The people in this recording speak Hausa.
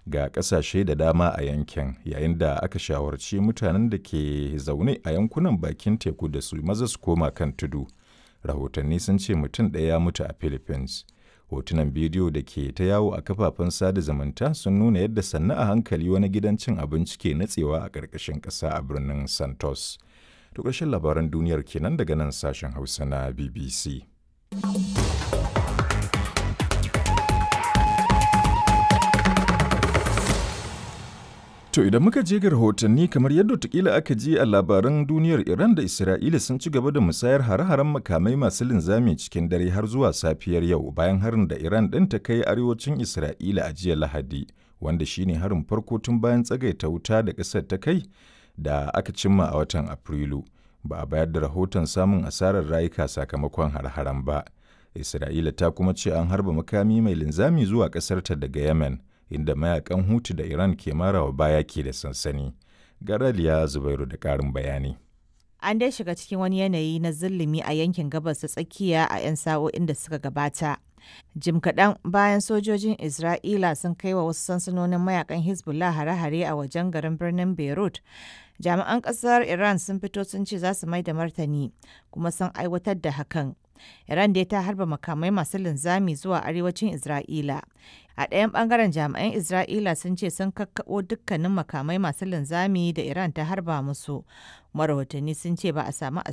ga ƙasashe da dama a yankin yayin da aka shawarci mutanen da ke zaune a yankunan bakin teku da su maza su koma kan tudu. Rahotanni sun ce mutum ɗaya ya mutu a Philippines. Hotunan bidiyo da ke ta yawo a kafafen sada zumunta sun nuna yadda sannu a hankali wani gidan cin abinci ke natsewa a ƙarƙashin ƙasa a birnin Santos. To ƙarshen labaran duniyar kenan daga nan sashen Hausa na BBC. To idan muka je ga rahotanni kamar yadda watakila aka ji a labaran duniyar Iran da Isra'ila sun ci gaba da musayar hare-haren makamai masu linzami cikin dare har zuwa safiyar yau bayan harin da Iran ɗin ta kai arewacin Isra'ila a jiya Lahadi, wanda shine harin farko tun bayan tsagaita wuta da ƙasar ta kai da aka cimma a watan Afrilu. Ba a bayar da rahoton samun asarar rayuka sakamakon hare-haren ba. Isra'ila ta kuma ce an harba makami mai linzami zuwa ƙasarta daga Yemen. inda mayakan hutu da Iran ke marawa baya ke da sansani. Garaliya Zubairu da ƙarin bayani. An dai shiga cikin wani yanayi na zulumi a yankin gabas ta tsakiya a 'yan sa'o'in da suka gabata. Jim kaɗan bayan sojojin Isra'ila sun kai wa wasu sansanonin mayakan Hezbollah hare-hare a wajen garin birnin Beirut. Jami'an ƙasar Iran sun fito sun ce za su mai da martani kuma sun aiwatar da hakan. Iran dai ta harba makamai masu linzami zuwa arewacin Isra'ila. A ɗayan ɓangaren jami'an Isra'ila sun ce sun kakkaɓo dukkanin makamai masu linzami da Iran ta harba musu. Marahotanni sun ce ba a samu